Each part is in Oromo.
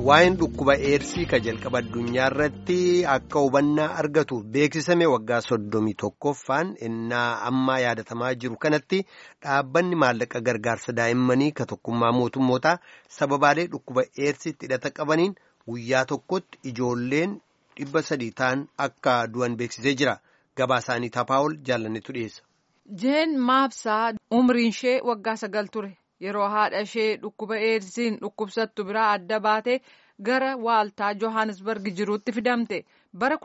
waa'een dhukkuba eersii ka jalqaba addunyaa irratti akka hubannaa argatuuf beeksisame waggaa soddomii tokkoffaan innaa ammaa yaadatamaa jiru kanatti dhaabbanni maallaqa gargaarsa daa'immanii ka tokkummaa mootummootaa sababaalee dhukkuba eersiitti hidhata qabaniin guyyaa tokkotti ijoolleen dhibba sadii ta'an akka du'an beeksisee jira gabaa isaanii tapaa'ol jaalannetu dhiyeessa. jeen maabsaa umriin ishee waggaa sagal ture. yeroo haadha ishee dhukkuba eedsiin dhukkubsattu biraa adda baatee gara waaltaa johannesburg jiruutti fidamte bara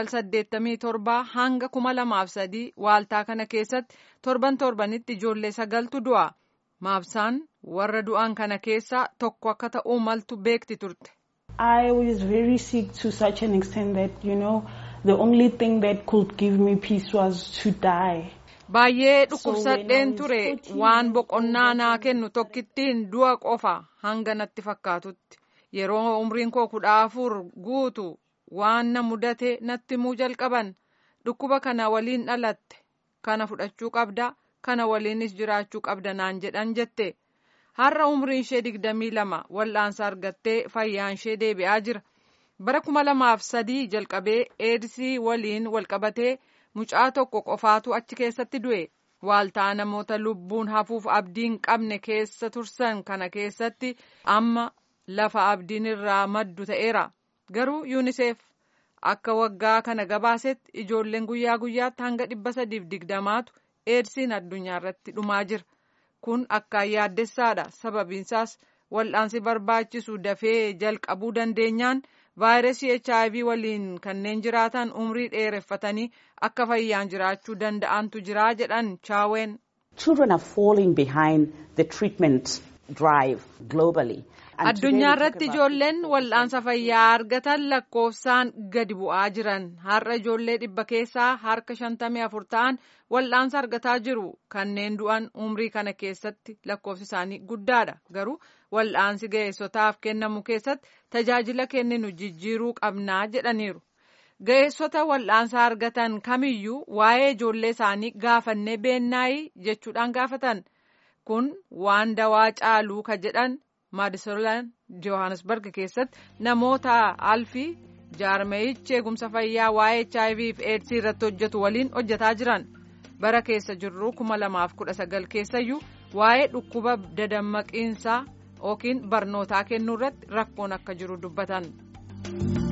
1987 hanga 2003 waaltaa kana keessatti torban torbanitti ijoollee sagaltu du'a maabsaan warra du'an kana keessaa tokko akka ta'uu maltu beekti turte. I was very sick to such an extent that you know the only thing that could give me peace was to die. Baay'ee dhukkubsadheen ture waan boqonnaa naa kennu tokkittiin du'a qofa hanga natti fakkaatutti yeroo umriin koo kudha afur guutu waan na mudate natti muu jalqaban dhukkuba kana waliin dhalatte kana fudhachuu qabda kana waliinis jiraachuu qabda naan jedhan jette har'a umriin ishee digdamii lama wal'aansa argattee fayyaan ishee deebi'aa jira bara kuma lamaaf sadii jalqabee eedsii waliin walqabatee. mucaa tokko qofaatu achi keessatti du'e waaltaa namoota lubbuun hafuuf abdiin qabne keessa tursan kana keessatti amma lafa abdiin irraa maddu ta'eera garuu yuuniseef akka waggaa kana gabaasetti ijoolleen guyyaa guyyaatti hanga dhibba sadiif digdamaatu eedsiin addunyaa irratti dhumaa jira kun akkaan yaaddessaadha sababiinsaas wal'aansi barbaachisu dafee jalqabuu dandeenyaan. vaayirasii hiv waliin kanneen jiraatan umrii dheereffatanii akka fayyaan jiraachuu danda'antu jira jedhan chaaween. Children are falling behind the treatment drive globally. Addunyaa irratti ijoolleen wal'aansa fayyaa argatan lakkoofsaan gadi bu'aa jiran har'a ijoollee dhibba keessaa harka shantamii afur ta'an wal'aansa argataa jiru kanneen du'an umrii kana keessatti lakkoofsi isaanii guddaadha garuu wal'aansi ga'eessotaaf kennamu keessatti tajaajila kenninu jijjiiruu qabnaa jedhaniiru. Ga'eessota wal'aansa argatan kamiyyuu waa'ee ijoollee isaanii gaafannee beennaayi jechuudhaan gaafatan kun waan dawaa caaluu ka jedhan. maadisolaan johannesburg keessatti namoota alfii jaarmeeyichi eegumsa fayyaa waa'ee hiv fi eedsii irratti hojjetu waliin hojjetaa jiran bara keessa jirru 2019 keessayyuu waa'ee dhukkuba dadammaqiinsaa yookiin barnootaa kennuu irratti rakkoon akka jiru dubbatan.